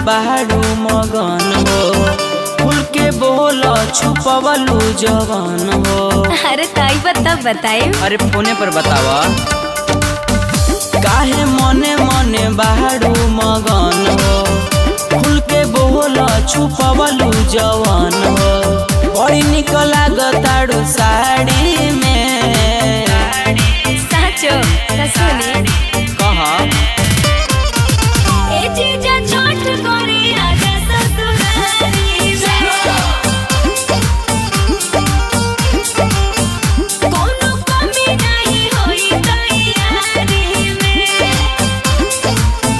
बारू मगन हो खुल के बोल छुपवलू जवान हो अरे ताई बता बताए अरे फोने पर बतावा काहे मने मने बारू मगन हो खुल के बोल छुपवलू जवान हो बड़ी निक लागताड़ू साड़ी में साचो त सुने कहा ए जीजा छोट करे आजा ससुरारी में कोनो कमी नहीं होई तैयारी में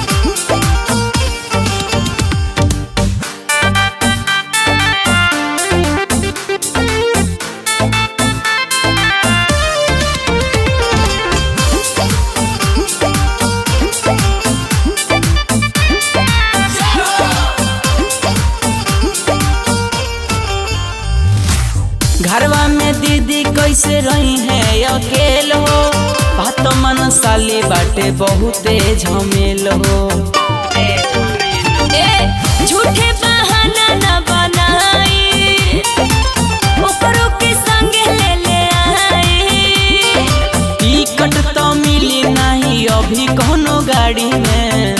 घरवा में दीदी कैसे रही है अकेल हो बात मन साली बाटे बहुते झमेल हो ए झूठे बहाना न बनाई ओकरो के संगे ले ले आई टिकट तो मिली नहीं अभी कोनो गाड़ी में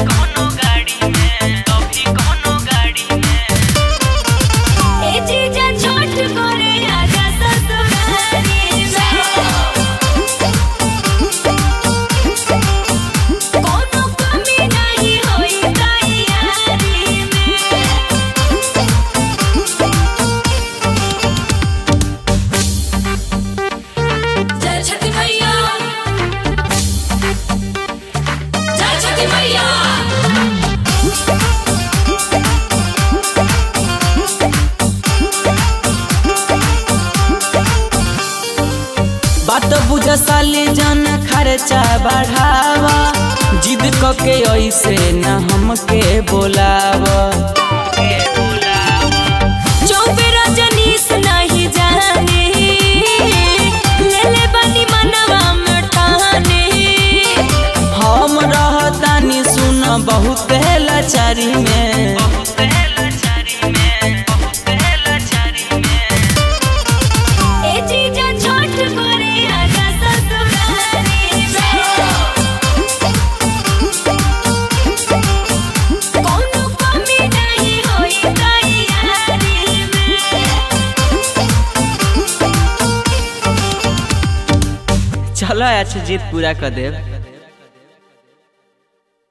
ए जीजा छोट करे आजा ससुरारी में कोनो कमी नहीं होई तैयारी में जय छठी मैया जय छठी मैया बात बुझ साली जन खर्चा बढ़ावा जिद क के ऐसे न हमके बोलावा चौबे रजनीश नहीं जाने ले ले बनी मनवा में ठाने हम रहतानी सुन बहुत लाचारी में ए जीजा छोट करे आजा ससुरारी में कोनो कमी नहीं होई तैयारी में चलो अच्छा जीत पूरा कर देव